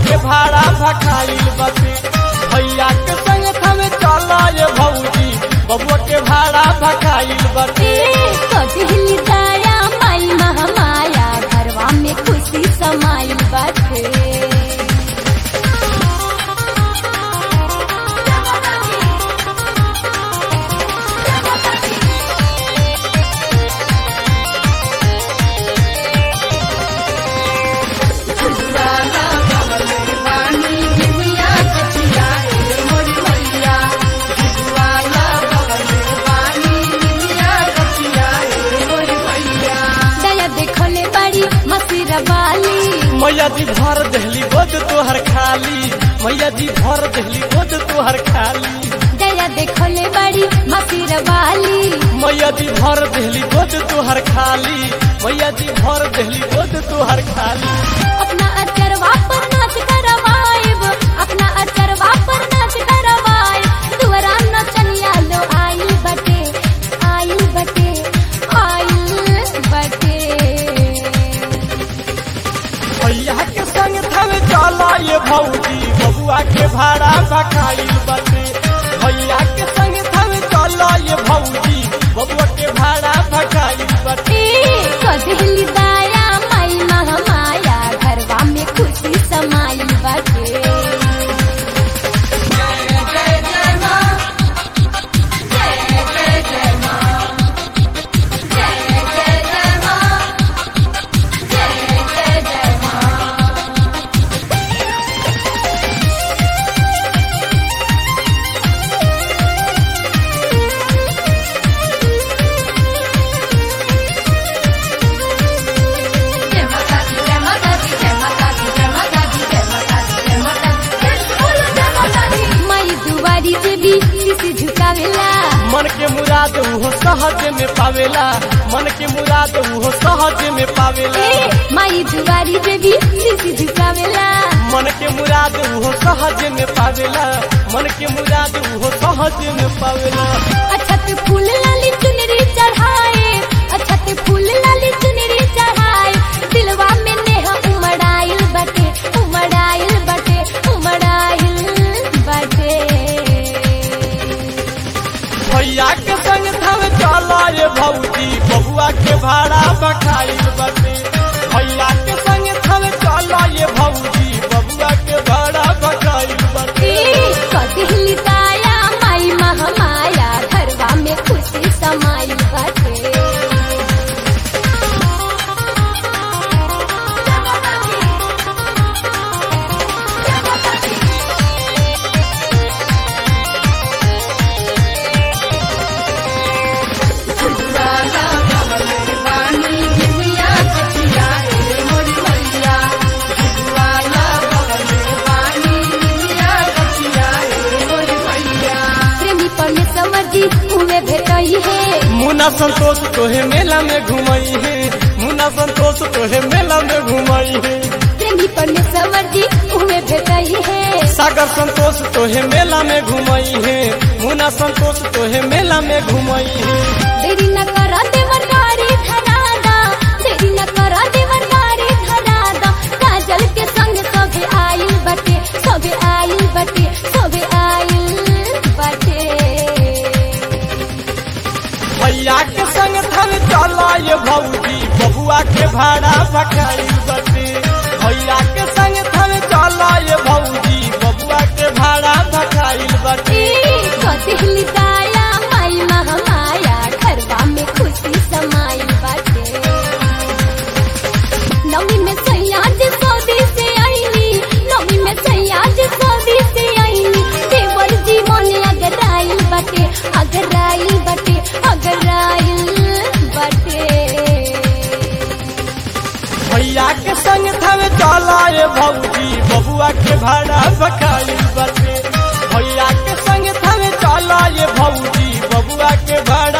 के भाड़ा भखाइल बटे भैया के संग थमे चल ये भौजी बबुआ के भाड़ा भखाइल बटे कजली दया माई महामाया घरवा में खुशी समाइल बाटे दया देखले बड़ी मसीर वाली मैया जी भर दहली बोझ तोहर खाली मैया जी भर दहली बोझ तोहर खाली दया देखले बड़ी मसीर वाली मैया जी भर दहली बोझ तोहर खाली मैया जी भर दहली बोझ तोहर खाली अपना अचरवा पर नाच करवाएब अपना अचरवा पर नाच करवाएब दुआरा नचनिया लो आइल बटे आइल बटे आइल बटे भैया के संग थमे चल ये भौजी बबुआ के भाड़ा भखाइल बटे भैया के संग थमे चल ये भौजी बबुआ के भाड़ा भखाइल बटे ए कजली दया माई महामाया घरवा में खुशी समाइल बटे माई दुआरी से भी शीश झुकावेला मन के मुराद उहो सहज में पावेला मन के मुराद उहो सहज में पावेला ए माई दुआरी से भी शीश झुकावेला मन के मुराद उहो सहज में पावेला मन के मुराद उहो सहज में पावेला अछत फूल लाली चुनरी चढ़ाए अछत फूल लाली चुनरी चढ़ाए दिलवा में नेहा उमड़ाइल बटे उमड़ाइल बटे उमड़ाइल बटे भैया के संग थम चल ये भौजी बबुआ के भाड़ा बखाइल बटे भैया के संग थम चल ये भौजी बबुआ के भाड़ा बखाइल बटे ए कजली दया माई महामाया घरवा में खुशी समाइल बटे प्रेमी परमेश्वर जी उहे भेटई है मुन्ना संतोष तोहे मेला में घुमई है मुन्ना संतोष तोहे मेला में घुमई है प्रेमी परमेश्वर जी उहे भेटई है सागर संतोष तोहे मेला में घुमई है मुन्ना संतोष तोहे मेला में घुमई है देरी न कर देवर गाड़ी धरादा देरी न कर देवर गाड़ी धरादा काजल के संग सबे आइल बटे सबे आइल बटे सबे आइल बटे भैया के संग थन चल ये भौजी बबुआ के भाड़ा भखाइल बटे भैया के संग थन चल ये भौजी बबुआ के भाड़ा भखाइल बटे ए कजली दया माई महामाया घरवा में खुशी समाइल बटे नवी में सैया जी सौदी से आईनी नवी में सैया जी सौदी से आईनी देवर जी मन अगर आइल बटे अगर आइल बटे अगर आइल बटे भैया के संग थन चल ये भौजी बबुआ के भाड़ा भखाइल बटे भैया के संग थन चल ये भौजी बबुआ के भाड़ा